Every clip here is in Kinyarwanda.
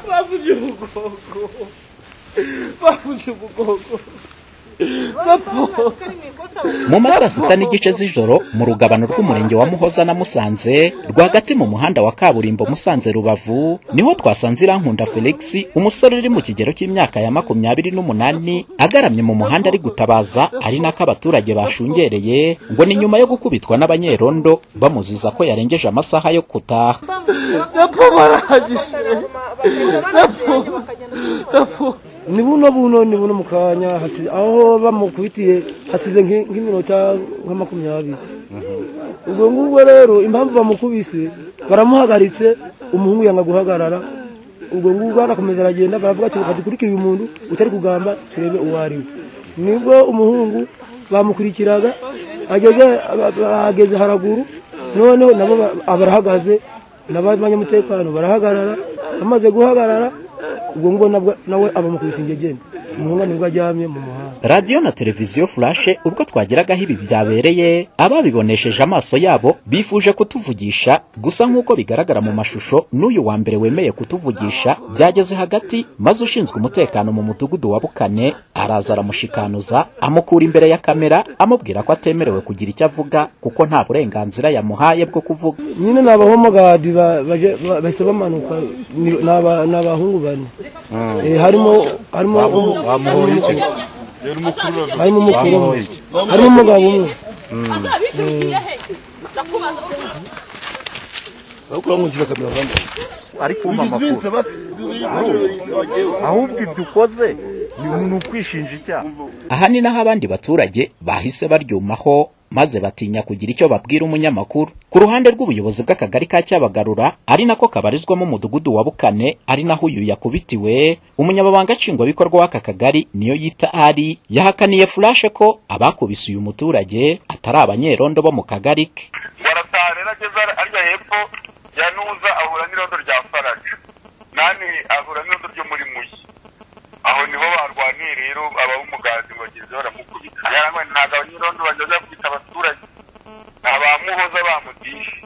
Babuji Bugogo. Babuji Bugogo. mu ma saa sita n'igice z'ijoro mu rugabano rw'umurenge wa muhoza na musanze rwagati mu muhanda wa kaburimbo musanze rubavu niho twasanze irankunda felix umusore uri mu kigero cy'imyaka ya makumyabiri n'umunani agaramye mu muhanda ari gutabaza ari nako abaturage bashungereye ngo ni nyuma yo gukubitwa n'abanyerondo bamuziza ko yarengeje amasaha yo gutaha Napo barangije. ni buno buno ni buno mu kanya hasi- aho bamukubitiye hasize nk'i- nk'iminota nka makumyabiri ubwo ngubwo rero impamvu bamukubise baramuhagaritse umuhungu yanga guhagarara ubwo ngubwo arakomeza aragenda baravuga ati reka dukurikire uyu muntu utari kugamba turebe uwo ari we nibwo umuhungu bamukurikiraga ageze ageze haraguru noneho nabo ba- barahagaze n'abanyamutekano barahagarara bamaze guhagarara ubwo ngubwo nabwo- nawe abamukubise ingegene umuhungu nibwo aryamye mu muhanda radiyo na televiziyo furashe ubwo twageragaho ibi byabereye ababibonesheje amaso yabo bifuje kutuvugisha gusa nk'uko bigaragara mu mashusho n'uyu wa mbere wemeye kutuvugisha byageze hagati maze ushinzwe umutekano mu mudugudu wa bukane araza aramushikanuza amukura imbere ya kamera amubwira ko atemerewe kugira icyo avuga kuko nta burenganzira yamuhaye bwo kuvuga nyine ni abahomogadi ba- baje- ba- bahise bamanuka ni ni aba- ni abahungu bane Eh, harimo harimo umu- bamuhoye iki harimo umukuru umwe Bamuhoye iki? harimo umugabo umwe ahubwo ibyo ukoze ni umuntu ukwishinja icyaha aha ni naho abandi baturage bahise baryumaho maze batinya kugira icyo babwira umunyamakuru ku ruhande rw'ubuyobozi bw'akagari ka cyabagarura ari nako kabarizwamo umudugudu wa bukane ari naho uyu yakubitiwe umunyamabanga nshingwabikorwa w'aka kagari niyo yita ari yahakaniye furashe ko abakubise uyu muturage atari abanyerondo bo mu kagari ke baratahana ageze arya hepfo ya nuza ahura n'irondo rya faraja nani ahura n'irondo ryo muri muyi aho niho barwaniye rero abawumugazi ngo bageze baramukubita yarangwa ntabwo abanyirondo bageze bakubita abaturage ni abamuhoza bamudishe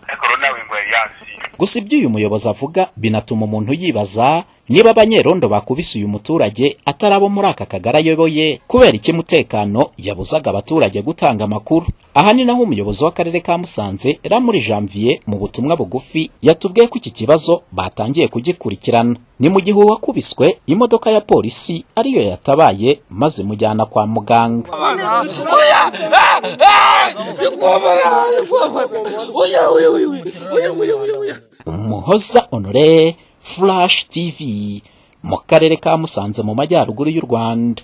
ariko rero nawe ngo yari yasiye gusa ibyo uyu muyobozi avuga binatuma umuntu yibaza niba abanyerondo bakubise uyu muturage atari abo muri aka kagari ayoboye kubera iki mutekano yabuzaga abaturage gutanga amakuru aha ni naho umuyobozi w'akarere ka musanze ramuri janvier mu butumwa bugufi yatubwiye ko iki kibazo batangiye kugikurikirana ni mu gihe uwakubiswe imodoka ya polisi ariyo yatabaye maze imujyana kwa muganga Umuhoza Honore Flash TV mu karere ka Musanze mu majyaruguru y'u Rwanda